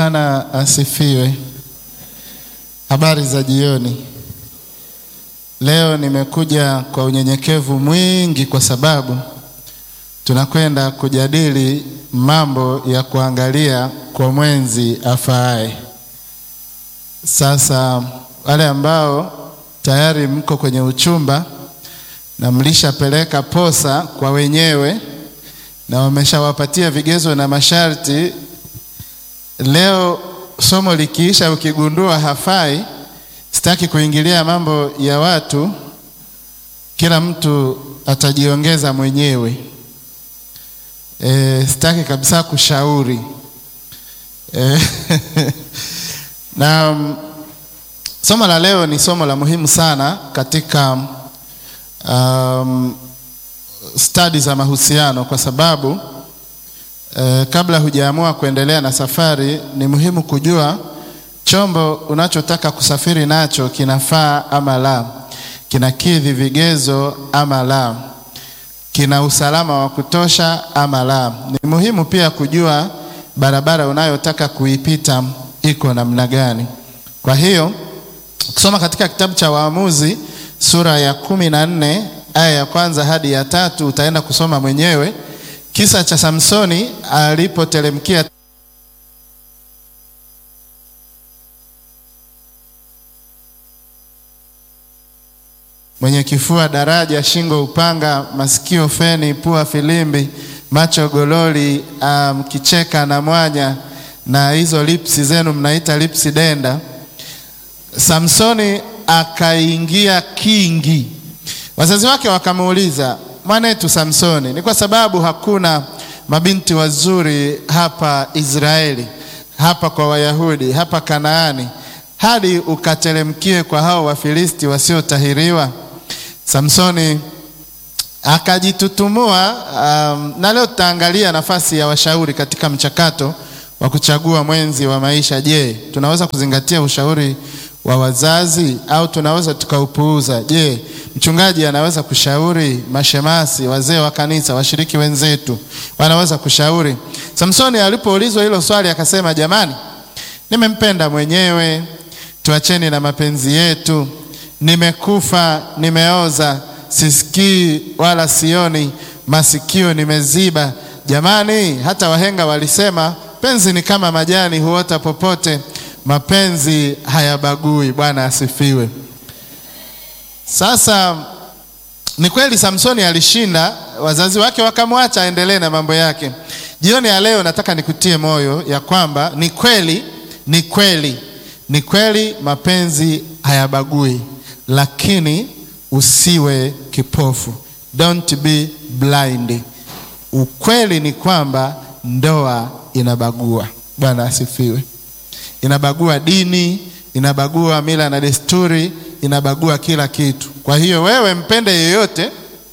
Bwana asifiwe. Habari za jioni. Leo nimekuja kwa unyenyekevu mwingi kwa sababu tunakwenda kujadili mambo ya kuangalia kwa mwenzi afaaye. Sasa wale ambao tayari mko kwenye uchumba na mlishapeleka posa kwa wenyewe na wameshawapatia vigezo na masharti, leo somo likiisha, ukigundua hafai, sitaki kuingilia mambo ya watu, kila mtu atajiongeza mwenyewe. E, sitaki kabisa kushauri e, na um, somo la leo ni somo la muhimu sana katika um, stadi za mahusiano kwa sababu eh, kabla hujaamua kuendelea na safari ni muhimu kujua chombo unachotaka kusafiri nacho kinafaa ama la, kinakidhi vigezo ama la, kina usalama wa kutosha ama la. Ni muhimu pia kujua barabara unayotaka kuipita iko namna gani. Kwa hiyo kusoma katika kitabu cha Waamuzi sura ya kumi na nne aya ya kwanza hadi ya tatu utaenda kusoma mwenyewe kisa cha Samsoni alipoteremkia mwenye kifua daraja, shingo upanga, masikio feni, pua filimbi, macho gololi, mkicheka um, na mwanya na hizo lipsi zenu mnaita lipsi denda. Samsoni akaingia kingi. Wazazi wake wakamuuliza, mwanetu Samsoni, ni kwa sababu hakuna mabinti wazuri hapa Israeli, hapa kwa Wayahudi, hapa Kanaani, hadi ukateremkie kwa hao Wafilisti wasiotahiriwa? Samsoni akajitutumua. Um, na leo tutaangalia nafasi ya washauri katika mchakato wa kuchagua mwenzi wa maisha. Je, tunaweza kuzingatia ushauri wa wazazi au tunaweza tukaupuuza? Je, mchungaji anaweza kushauri? Mashemasi, wazee wa kanisa, washiriki wenzetu wanaweza kushauri? Samsoni alipoulizwa hilo swali akasema, jamani, nimempenda mwenyewe, tuacheni na mapenzi yetu. Nimekufa, nimeoza, sisikii wala sioni, masikio nimeziba. Jamani, hata wahenga walisema penzi ni kama majani, huota popote mapenzi hayabagui. Bwana asifiwe. Sasa ni kweli Samsoni alishinda, wazazi wake wakamwacha aendelee na mambo yake. Jioni ya leo nataka nikutie moyo ya kwamba ni kweli, ni kweli, ni kweli mapenzi hayabagui, lakini usiwe kipofu, don't be blind. Ukweli ni kwamba ndoa inabagua. Bwana asifiwe inabagua dini, inabagua mila na desturi, inabagua kila kitu. Kwa hiyo wewe mpende yeyote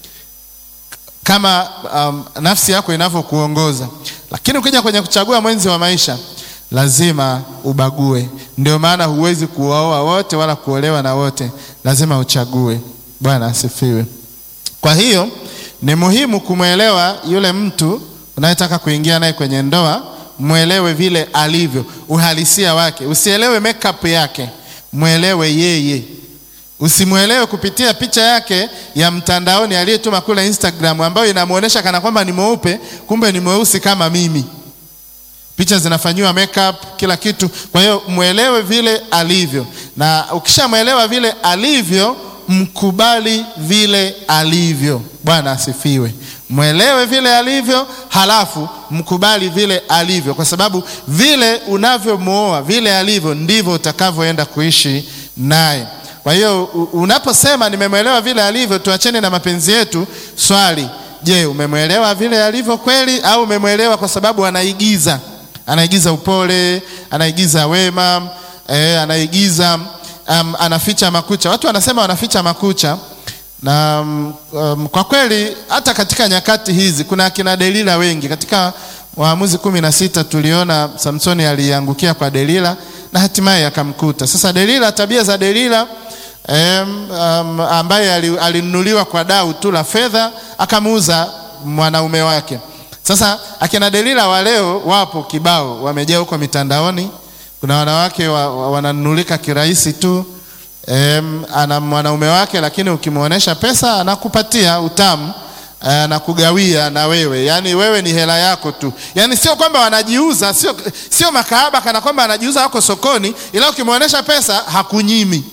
kama um, nafsi yako inavyokuongoza, lakini ukija kwenye kuchagua mwenzi wa maisha lazima ubague. Ndio maana huwezi kuwaoa wote wala kuolewa na wote, lazima uchague. Bwana asifiwe. Kwa hiyo ni muhimu kumwelewa yule mtu unayetaka kuingia naye kwenye ndoa mwelewe vile alivyo, uhalisia wake. Usielewe makeup yake, mwelewe yeye. Usimwelewe kupitia picha yake ya mtandaoni aliyetuma kule Instagram, ambayo inamuonesha kana kwamba ni mweupe, kumbe ni mweusi kama mimi. Picha zinafanyiwa makeup, kila kitu. Kwa hiyo mwelewe vile alivyo, na ukishamwelewa vile alivyo, mkubali vile alivyo. Bwana asifiwe. Mwelewe vile alivyo, halafu mkubali vile alivyo, kwa sababu vile unavyomwoa vile alivyo ndivyo utakavyoenda kuishi naye. Kwa hiyo unaposema nimemwelewa vile alivyo, tuachene na mapenzi yetu, swali, je, umemwelewa vile alivyo kweli, au umemwelewa kwa sababu anaigiza, anaigiza upole, anaigiza wema, eh, anaigiza um, anaficha makucha. Watu wanasema wanaficha makucha na um, kwa kweli hata katika nyakati hizi kuna akina Delila wengi. Katika Waamuzi kumi na sita tuliona Samsoni aliangukia kwa Delila na hatimaye akamkuta. Sasa Delila, tabia za Delila um, um, ambaye alinunuliwa kwa dau tu la fedha akamuuza mwanaume wake. Sasa akina Delila wa leo wapo kibao, wamejaa huko mitandaoni Kuna wanawake wa, wa, wananunulika kirahisi tu em, ana mwanaume wake, lakini ukimwonyesha pesa anakupatia utamu anakugawia na wewe, yaani wewe ni hela yako tu, yaani sio kwamba wanajiuza, sio, sio makahaba kana kwamba anajiuza wako sokoni, ila ukimwonyesha pesa hakunyimi.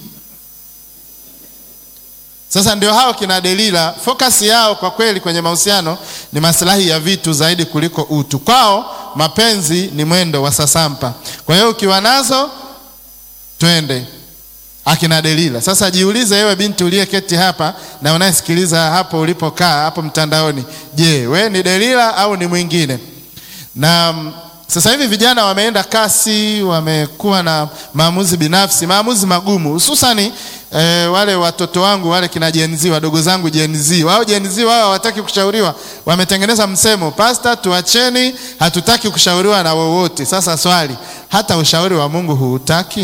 Sasa ndio hao kina Delila, focus yao kwa kweli kwenye mahusiano ni maslahi ya vitu zaidi kuliko utu. Kwao mapenzi ni mwendo wa sasampa. Kwa hiyo ukiwa nazo twende akina Delila. Sasa jiulize wewe binti uliyeketi hapa na unayesikiliza hapo ulipokaa hapo mtandaoni, je, we ni Delila au ni mwingine? Na sasa hivi vijana wameenda kasi, wamekuwa na maamuzi binafsi, maamuzi magumu, hususani e, wale watoto wangu wale kina Gen Z, wadogo zangu Gen Z. Wao Gen Z wao hawataki kushauriwa, wametengeneza msemo, pasta, tuacheni, hatutaki kushauriwa na wowote. Sasa swali, hata ushauri wa Mungu huutaki?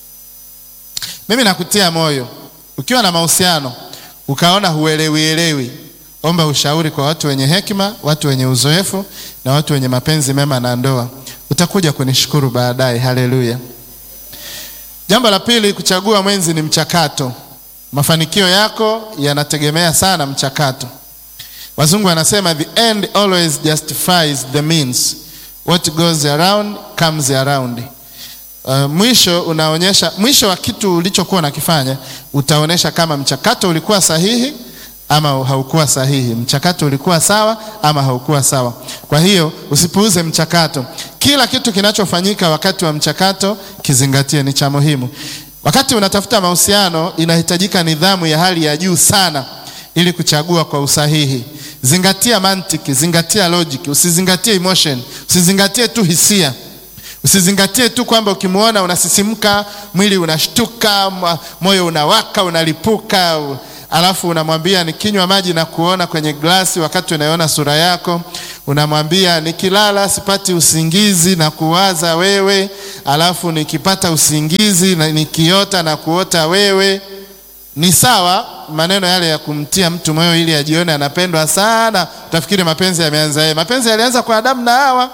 Mimi nakutia moyo, ukiwa na mahusiano ukaona huelewielewi, omba ushauri kwa watu wenye hekima, watu wenye uzoefu na watu wenye mapenzi mema na ndoa. Utakuja kunishukuru baadaye. Haleluya. Jambo la pili, kuchagua mwenzi ni mchakato. Mafanikio yako yanategemea sana mchakato. Wazungu wanasema the end always justifies the means, what goes around comes around. Uh, mwisho unaonyesha mwisho wa kitu ulichokuwa unakifanya utaonyesha kama mchakato ulikuwa sahihi ama haukuwa sahihi, mchakato ulikuwa sawa ama haukuwa sawa. Kwa hiyo usipuuze mchakato. Kila kitu kinachofanyika wakati wa mchakato kizingatie, ni cha muhimu. Wakati unatafuta mahusiano, inahitajika nidhamu ya hali ya juu sana ili kuchagua kwa usahihi. Zingatia mantiki, zingatia logic, usizingatie emotion, usizingatie tu hisia Usizingatie tu kwamba ukimwona unasisimka, mwili unashtuka, moyo unawaka, unalipuka, alafu unamwambia nikinywa maji na kuona kwenye glasi wakati unaiona sura yako. Unamwambia nikilala sipati usingizi na kuwaza wewe, alafu nikipata usingizi na nikiota na kuota wewe. Ni sawa maneno yale ya kumtia mtu moyo ili ajione anapendwa sana. Utafikiri mapenzi yameanza yeye. Mapenzi yalianza kwa Adamu na Hawa.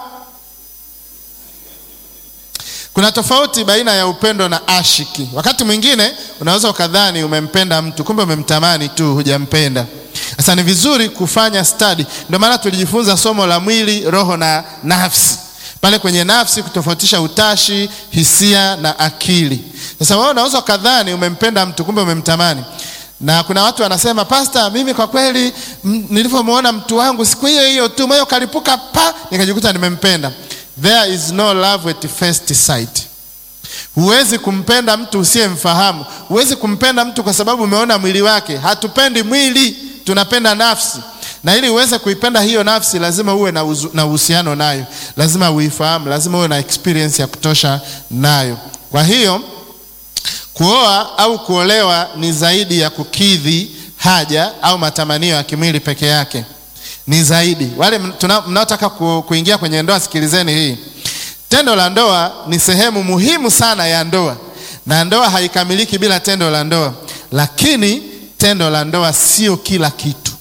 Kuna tofauti baina ya upendo na ashiki. Wakati mwingine unaweza ukadhani umempenda mtu, kumbe umemtamani tu, hujampenda. Sasa ni vizuri kufanya study. Ndio maana tulijifunza somo la mwili, roho na nafsi. Pale kwenye nafsi kutofautisha utashi, hisia na akili. Sasa wewe unaweza ukadhani umempenda mtu, kumbe umemtamani. Na kuna watu wanasema, Pasta, mimi kwa kweli nilivyomwona mtu wangu siku hiyo hiyo tu moyo kalipuka pa, nikajikuta nimempenda. There is no love at first sight. Huwezi kumpenda mtu usiyemfahamu. Huwezi kumpenda mtu kwa sababu umeona mwili wake. Hatupendi mwili, tunapenda nafsi. Na ili uweze kuipenda hiyo nafsi, lazima uwe na uhusiano nayo, lazima uifahamu, lazima uwe na experience ya kutosha nayo. Kwa hiyo kuoa au kuolewa ni zaidi ya kukidhi haja au matamanio ya kimwili peke yake ni zaidi. Wale mnaotaka ku, kuingia kwenye ndoa, sikilizeni hii. Tendo la ndoa ni sehemu muhimu sana ya ndoa, na ndoa haikamiliki bila tendo la ndoa, lakini tendo la ndoa sio kila kitu.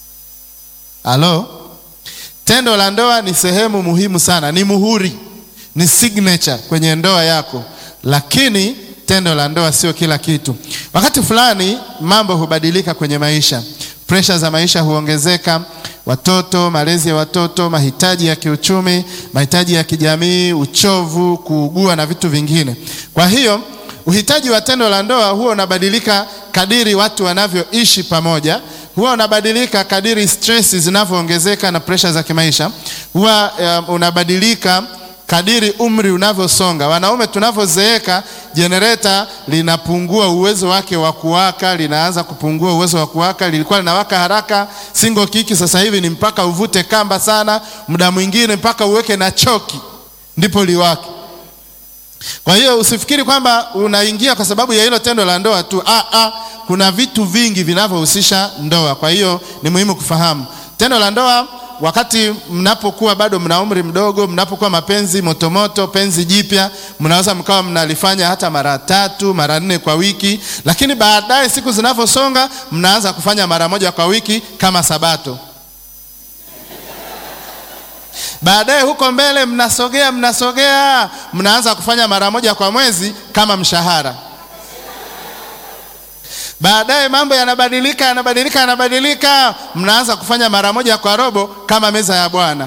Halo, tendo la ndoa ni sehemu muhimu sana, ni muhuri, ni signature kwenye ndoa yako, lakini tendo la ndoa sio kila kitu. Wakati fulani mambo hubadilika kwenye maisha, presha za maisha huongezeka watoto, malezi ya watoto, mahitaji ya kiuchumi, mahitaji ya kijamii, uchovu, kuugua na vitu vingine. Kwa hiyo uhitaji wa tendo la ndoa huwa unabadilika kadiri watu wanavyoishi pamoja, huwa unabadilika kadiri stress zinavyoongezeka na presha za kimaisha, huwa um, unabadilika kadiri umri unavyosonga. Wanaume tunavyozeeka, jenereta linapungua uwezo wake wa kuwaka, linaanza kupungua uwezo wa kuwaka. Lilikuwa linawaka haraka single kiki, sasa hivi ni mpaka uvute kamba sana, muda mwingine mpaka uweke na choki ndipo liwake. Kwa hiyo usifikiri kwamba unaingia kwa sababu ya hilo tendo la ndoa tu. Ah, ah, kuna vitu vingi vinavyohusisha ndoa. Kwa hiyo ni muhimu kufahamu tendo la ndoa wakati mnapokuwa bado mna umri mdogo, mnapokuwa mapenzi motomoto, penzi jipya, mnaweza mkawa mnalifanya hata mara tatu mara nne kwa wiki, lakini baadaye siku zinavyosonga mnaanza kufanya mara moja kwa wiki kama Sabato. Baadaye huko mbele mnasogea mnasogea, mnaanza kufanya mara moja kwa mwezi kama mshahara. Baadaye mambo yanabadilika yanabadilika yanabadilika, mnaanza kufanya mara moja kwa robo kama meza ya Bwana.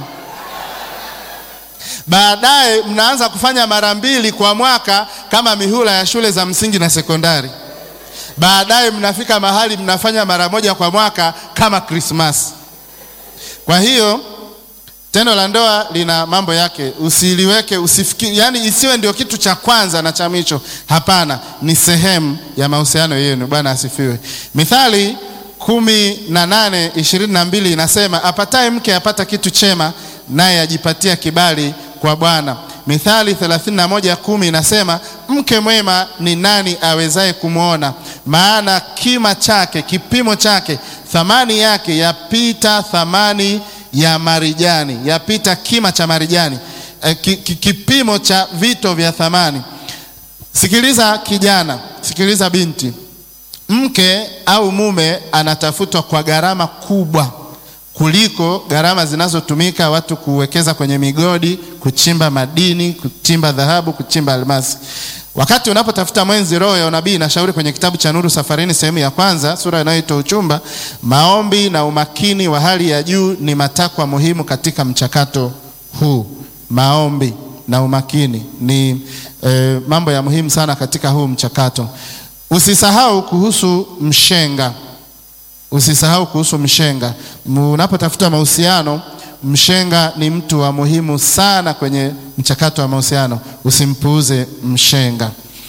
Baadaye mnaanza kufanya mara mbili kwa mwaka kama mihula ya shule za msingi na sekondari. Baadaye mnafika mahali mnafanya mara moja kwa mwaka kama Krismasi. Kwa hiyo tendo la ndoa lina mambo yake, usiliweke usifikiri, yani isiwe ndio kitu cha kwanza na cha mwisho. Hapana, ni sehemu ya mahusiano yenu. Bwana asifiwe. Mithali kumi na nane ishirini na mbili inasema apataye mke apata kitu chema, naye ajipatia kibali kwa Bwana. Mithali 31 kumi inasema mke mwema ni nani awezaye kumwona? Maana kima chake, kipimo chake, thamani yake yapita thamani ya marijani, yapita kima cha marijani, e, ki, ki, kipimo cha vito vya thamani. Sikiliza kijana, sikiliza binti, mke au mume anatafutwa kwa gharama kubwa kuliko gharama zinazotumika watu kuwekeza kwenye migodi, kuchimba madini, kuchimba dhahabu, kuchimba almasi. Wakati unapotafuta mwenzi, roho ya unabii inashauri kwenye kitabu cha Nuru Safarini sehemu ya kwanza sura inayoitwa Uchumba, maombi na umakini wa hali ya juu ni matakwa muhimu katika mchakato huu. Maombi na umakini ni eh, mambo ya muhimu sana katika huu mchakato. Usisahau kuhusu mshenga. Usisahau kuhusu mshenga. Unapotafuta mahusiano, mshenga ni mtu wa muhimu sana kwenye mchakato wa mahusiano. Usimpuuze mshenga.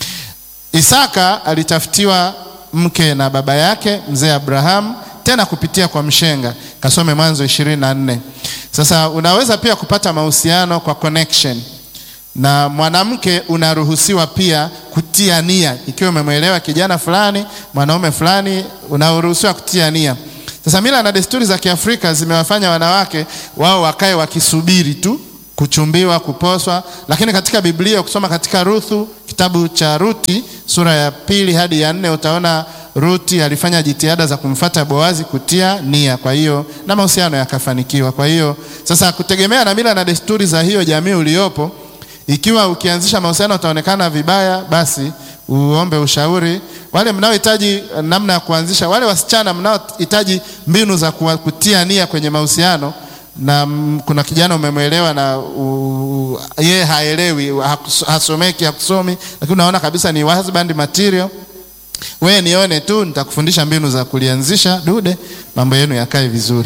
Isaka alitafutiwa mke na baba yake mzee Abraham, tena kupitia kwa mshenga. Kasome Mwanzo ishirini na nne. Sasa unaweza pia kupata mahusiano kwa connection na mwanamke unaruhusiwa pia kutia nia, ikiwa umemwelewa kijana fulani, mwanaume fulani, unaruhusiwa kutia nia. Sasa mila na desturi za Kiafrika zimewafanya wanawake wao wakae wakisubiri tu kuchumbiwa, kuposwa, lakini katika Biblia ukisoma katika Ruthu, kitabu cha Ruti sura ya pili hadi ya nne utaona Ruti alifanya jitihada za kumfata Boazi kutia nia, kwa hiyo na mahusiano yakafanikiwa. Kwa hiyo sasa, kutegemea na mila na desturi za hiyo jamii uliopo ikiwa ukianzisha mahusiano utaonekana vibaya, basi uombe ushauri. Wale mnaohitaji namna ya kuanzisha, wale wasichana mnaohitaji mbinu za kutia nia kwenye mahusiano, na kuna kijana umemwelewa na yeye haelewi, hasomeki, hakusomi, lakini unaona kabisa ni husband material, wewe nione tu, nitakufundisha mbinu za kulianzisha dude, mambo yenu yakae vizuri.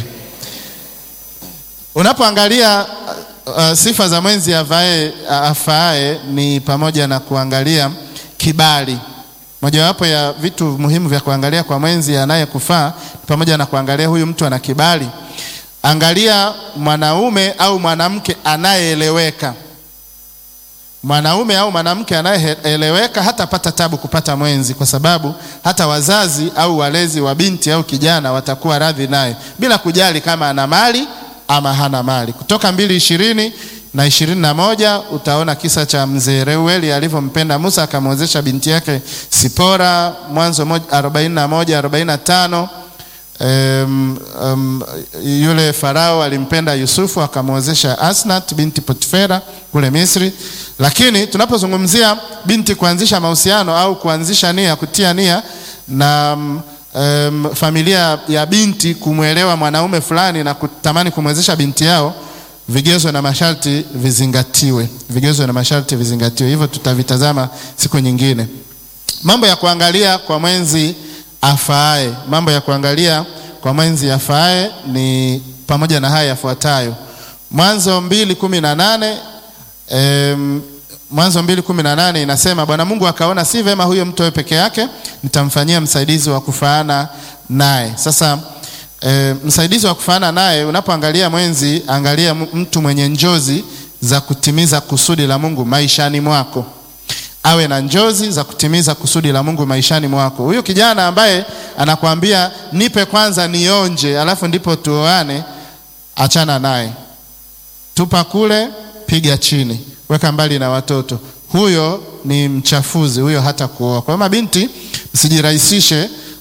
Unapoangalia Uh, sifa za mwenzi avae afaae ni pamoja na kuangalia kibali. Mojawapo ya vitu muhimu vya kuangalia kwa mwenzi anayekufaa pamoja na kuangalia huyu mtu ana kibali. Angalia mwanaume au mwanamke anayeeleweka. Mwanaume au mwanamke anayeeleweka hatapata tabu kupata mwenzi, kwa sababu hata wazazi au walezi wa binti au kijana watakuwa radhi naye bila kujali kama ana mali ama hana mali. Kutoka mbili ishirini na ishirini na moja utaona kisa cha mzee Reueli alivyompenda Musa akamwezesha binti yake Sipora. Mwanzo arobaini na moja arobaini na tano um, um, yule Farao alimpenda Yusufu akamwezesha Asnat binti Potifera kule Misri. Lakini tunapozungumzia binti kuanzisha mahusiano au kuanzisha nia, kutia nia na um, Um, familia ya binti kumwelewa mwanaume fulani na kutamani kumwezesha binti yao, vigezo na masharti vizingatiwe. Vigezo na masharti vizingatiwe, hivyo tutavitazama siku nyingine. Mambo ya kuangalia kwa mwenzi afaaye, mambo ya kuangalia kwa mwenzi afaaye ni pamoja na haya yafuatayo. Mwanzo mbili kumi na nane um, Mwanzo mbili kumi na nane inasema Bwana Mungu akaona si vema huyo mtu awe peke yake, nitamfanyia msaidizi wa kufaana naye. Sasa e, msaidizi wa kufaana naye, unapoangalia mwenzi, angalia mtu mwenye njozi za kutimiza kusudi la Mungu maishani mwako, awe na njozi za kutimiza kusudi la Mungu maishani mwako. Huyu kijana ambaye anakuambia nipe kwanza nionje, alafu ndipo tuoane, achana naye, tupa kule, piga chini weka mbali na watoto. Huyo ni mchafuzi, huyo hata kuoa. Kwa hiyo mabinti, msijirahisishe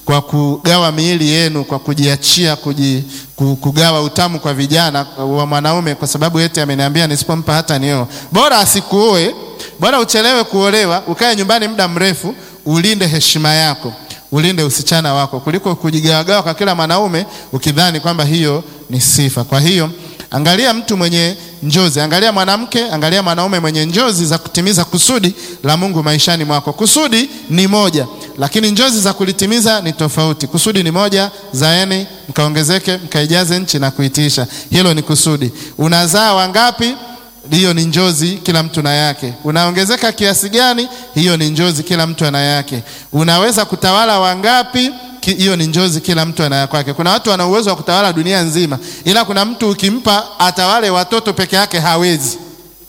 kwa kugawa miili yenu, kwa kujiachia, kuji, kugawa utamu kwa vijana wa mwanaume, kwa sababu eti ameniambia nisipompa hata nioa. Bora asikuoe, bora uchelewe kuolewa, ukae nyumbani muda mrefu, ulinde heshima yako, ulinde usichana wako, kuliko kujigawagawa kwa kila mwanaume ukidhani kwamba hiyo ni sifa. Kwa hiyo angalia mtu mwenye njozi, angalia mwanamke, angalia mwanaume mwenye njozi za kutimiza kusudi la Mungu maishani mwako. Kusudi ni moja, lakini njozi za kulitimiza ni tofauti. Kusudi ni moja, zaeni mkaongezeke, mkaijaze nchi na kuitiisha. Hilo ni kusudi. Unazaa wangapi? Hiyo ni njozi, kila mtu na yake. Unaongezeka kiasi gani? Hiyo ni njozi, kila mtu ana yake. Unaweza kutawala wangapi? Hiyo ni njozi, kila mtu ana kwake. Kuna watu wana uwezo wa kutawala dunia nzima, ila kuna mtu ukimpa atawale watoto peke yake hawezi.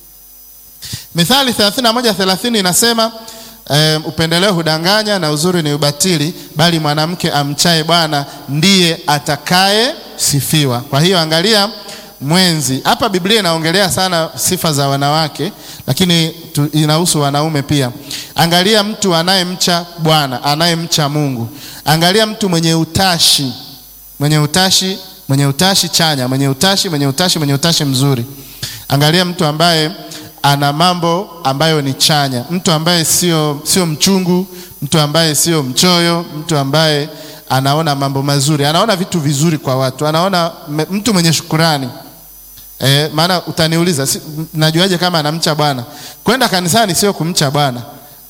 Mithali 31:30 inasema um, upendeleo hudanganya na uzuri ni ubatili, bali mwanamke amchaye Bwana ndiye atakaye sifiwa. Kwa hiyo angalia mwenzi hapa. Biblia inaongelea sana sifa za wanawake, lakini tu, inahusu wanaume pia. Angalia mtu anayemcha Bwana, anayemcha Mungu. Angalia mtu mwenye utashi, mwenye utashi, mwenye utashi chanya, mwenye utashi, mwenye utashi, mwenye utashi mzuri. Angalia mtu ambaye ana mambo ambayo ni chanya, mtu ambaye sio sio mchungu, mtu ambaye sio mchoyo, mtu ambaye anaona mambo mazuri, anaona vitu vizuri kwa watu, anaona mtu mwenye shukurani. E, maana utaniuliza si, najuaje kama anamcha Bwana? Kwenda kanisani sio kumcha Bwana.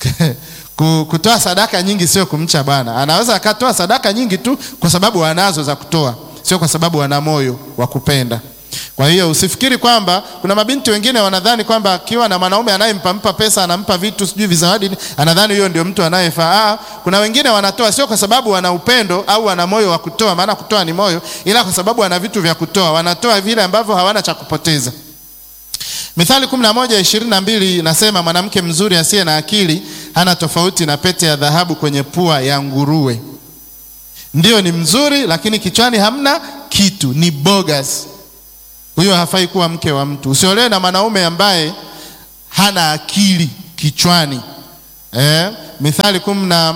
Kutoa sadaka nyingi sio kumcha Bwana. Anaweza akatoa sadaka nyingi tu kwa sababu anazo za kutoa, sio kwa sababu ana moyo wa kupenda. Kwa hiyo usifikiri kwamba kuna mabinti wengine wanadhani kwamba akiwa na mwanaume anayempampa pesa, anampa vitu sijui vizawadi, anadhani huyo ndio mtu anayefaa. Kuna wengine wanatoa sio kwa sababu wana upendo au wana moyo wa kutoa, maana kutoa ni moyo, ila kwa sababu wana vitu vya kutoa. Wanatoa vile ambavyo hawana cha kupoteza. Mithali 11:22 inasema mwanamke mzuri asiye na akili hana tofauti na pete ya dhahabu kwenye pua ya nguruwe. Ndiyo, ni mzuri lakini kichwani hamna kitu, ni bogus. Huyo hafai kuwa mke wa mtu. Usiolewe na mwanaume ambaye hana akili kichwani. Eh, Mithali kumi na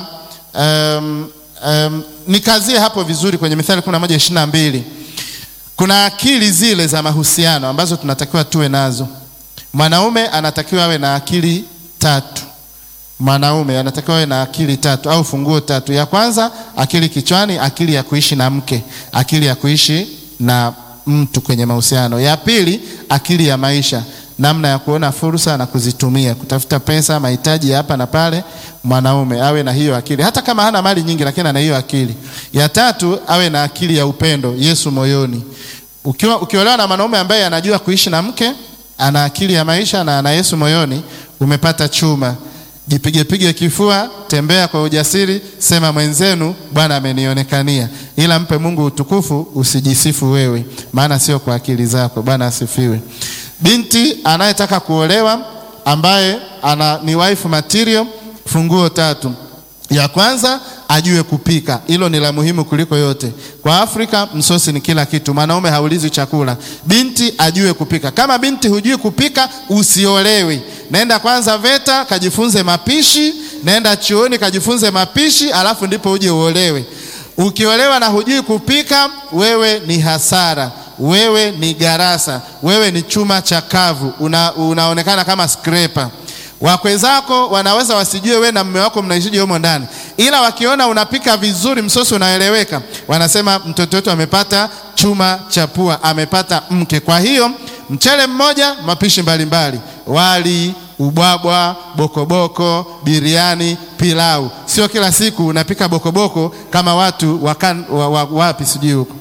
um, um, nikazie hapo vizuri kwenye Mithali kumi na moja ishirini na mbili. Kuna akili zile za mahusiano ambazo tunatakiwa tuwe nazo. Mwanaume anatakiwa awe na akili tatu. Mwanaume anatakiwa awe na akili tatu au funguo tatu. Ya kwanza akili kichwani, akili ya kuishi na mke, akili ya kuishi na mtu kwenye mahusiano. Ya pili akili ya maisha, namna ya kuona fursa na kuzitumia, kutafuta pesa, mahitaji ya hapa na pale. Mwanaume awe na hiyo akili, hata kama hana mali nyingi, lakini ana hiyo akili. Ya tatu awe na akili ya upendo, Yesu moyoni. Ukiwa ukiolewa na mwanaume ambaye anajua kuishi na mke, ana akili ya maisha na ana Yesu moyoni, umepata chuma. Jipige pige kifua, tembea kwa ujasiri, sema mwenzenu, Bwana amenionekania. Ila mpe Mungu utukufu, usijisifu wewe, maana sio kwa akili zako. Bwana asifiwe. Binti anayetaka kuolewa ambaye ana ni wife material, funguo tatu. Ya kwanza ajue kupika, hilo ni la muhimu kuliko yote. Kwa Afrika msosi ni kila kitu, mwanaume haulizi chakula. Binti ajue kupika. Kama binti hujui kupika, usiolewe. Nenda kwanza VETA kajifunze mapishi, nenda chuoni kajifunze mapishi, alafu ndipo uje uolewe. Ukiolewa na hujui kupika, wewe ni hasara, wewe ni garasa, wewe ni chuma chakavu, una, unaonekana kama scraper. Wakwe zako wanaweza wasijue we na mume wako mnaishije humo ndani, ila wakiona unapika vizuri, msosi unaeleweka, wanasema mtoto wetu amepata chuma cha pua, amepata mke. Kwa hiyo mchele mmoja, mapishi mbalimbali mbali. Wali, ubwabwa, bokoboko, biriani, pilau. Sio kila siku unapika bokoboko kama watu wakan, wa, wa, wapi sijui huko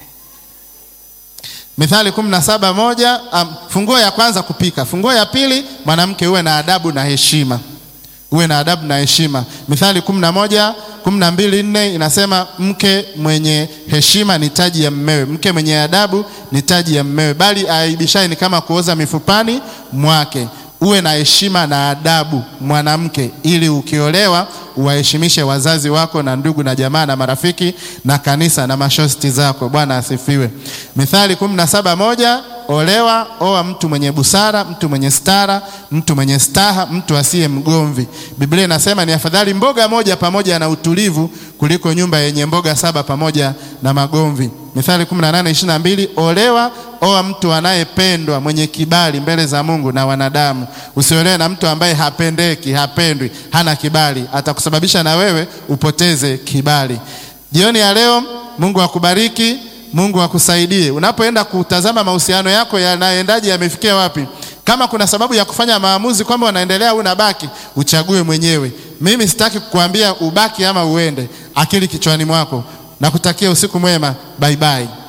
Mithali kumi na saba moja. Um, funguo ya kwanza kupika. Funguo ya pili mwanamke uwe na adabu na heshima, uwe na adabu na heshima. Mithali kumi na moja kumi na mbili nne inasema mke mwenye heshima ni taji ya mmewe, mke mwenye adabu ni taji ya mmewe, bali aibishaye ni kama kuoza mifupani mwake. Uwe na heshima na adabu mwanamke, ili ukiolewa uwaheshimishe wazazi wako na ndugu na jamaa na marafiki na kanisa na mashosti zako. Bwana asifiwe. Mithali kumi na saba moja olewa, oa mtu mwenye busara, mtu mwenye stara, mtu mwenye staha, mtu asiye mgomvi. Biblia inasema ni afadhali mboga moja pamoja na utulivu kuliko nyumba yenye mboga saba pamoja na magomvi. Mithali 18:22, olewa, oa mtu anayependwa, mwenye kibali mbele za Mungu na wanadamu. Usiolewe na mtu ambaye hapendeki, hapendwi, hana kibali, atakusababisha na wewe upoteze kibali. Jioni ya leo, Mungu akubariki, Mungu akusaidie unapoenda kutazama mahusiano yako yanaendaje, yamefikia wapi. Kama kuna sababu ya kufanya maamuzi kwamba unaendelea au unabaki, uchague mwenyewe. Mimi sitaki kukuambia ubaki ama uende, akili kichwani mwako. Nakutakia usiku mwema, bye bye.